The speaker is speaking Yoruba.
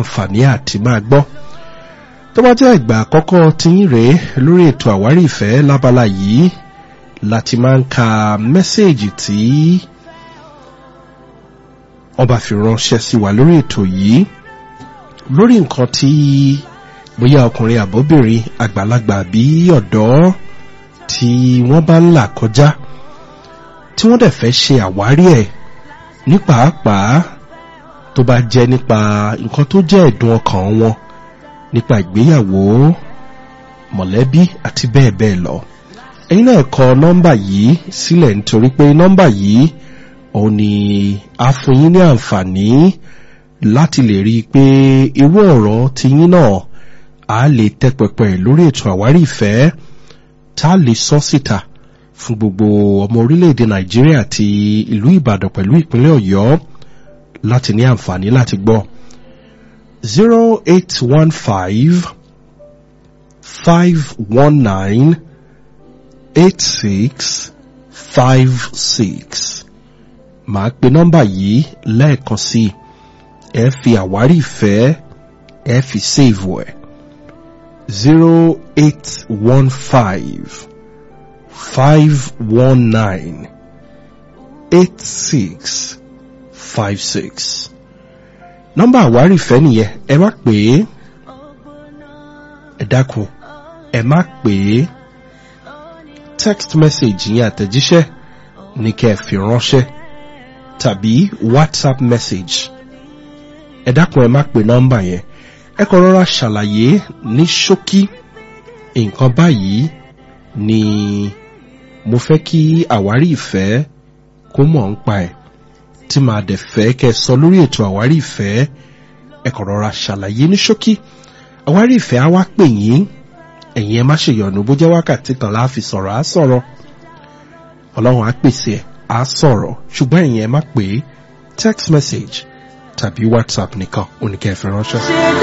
àǹfààní àti máa gbọ́ tó bá jẹ́ ìgbà àkọ́kọ́ tí yín rèé lórí ètò àwárí ìfẹ́ lábala yìí láti máa ń ka mẹ́sẹ̀gì tí wọ́n bá fi ránṣẹ́ sí wa lórí ètò yìí lórí nǹkan tí bóyá ọkùnrin àbóbìnrin àgbàlagbà bí ọ̀dọ́ tí wọ́n bá ń là kọjá tí wọ́n dẹ̀ fẹ́ ṣe àwárí ẹ̀ ní pàápàá tó bá jẹ́ nípa nǹkan tó jẹ́ ẹ̀dùn ọkàn wọn nípa ìgbéyàwó mọ̀lẹ́bí àti bẹ́ẹ̀ bẹ́ẹ̀ lọ ẹ̀yin náà kọ nọ́mbà yìí sílẹ̀ nítorí pé nọ́mbà yìí òun ni a fún yín ní àǹfààní láti lè rí i pé irú ọ̀rọ̀ tí yín náà a lè tẹ́ pẹpẹ lórí ètò àwárí ìfẹ́ tá a lè sọ síta fún gbogbo ọmọ orílẹ̀-èdè nàìjíríà àti ìlú ìbàdàn pẹ̀lú ìpínlẹ̀ ọ̀yọ́ láti ní àǹfààní láti gbọ́ zero eight one five five one nine eight six five six màá pe nọ́mbà yìí lẹ́ẹ̀kan sí i ẹ fi àwárí ìfẹ́ ẹ fi save ẹ̀ zero eight one five five one nine eight six five six nọ́mbà àwárí ìfẹ́ nìyẹn ẹ má pè é ẹ dákun ẹ má pè é text message yẹn àtẹ̀jíṣẹ́ ní kẹ́ ẹ fi ránṣẹ́ tàbí whatsapp message ẹ dákun ẹ má pè nọ́mbà yẹn ẹ kàn rọra ṣàlàyé ní ṣókí nǹkan báyìí ni mo fẹ́ kí àwárí ìfẹ́ kó mọ̀ ń pa ẹ̀ tí màá dẹ̀ fẹ́ kẹ́ ẹ sọ lórí ètò àwárí ìfẹ́ ẹ kàn rọra ṣàlàyé ní ṣókí àwárí ìfẹ́ á wá pè yín ẹ̀yin ẹ má ṣe yọ̀nù bó jẹ́ wákàtí kan láàfi sọ̀rọ̀ á sọ̀rọ̀ ọlọ́run á pèsè ẹ̀ á sọ̀rọ̀ ṣùgbọ́n ẹ̀yin ẹ má pè é text message tàbí whatsapp nìkan oníkẹ́ fi ránṣẹ́.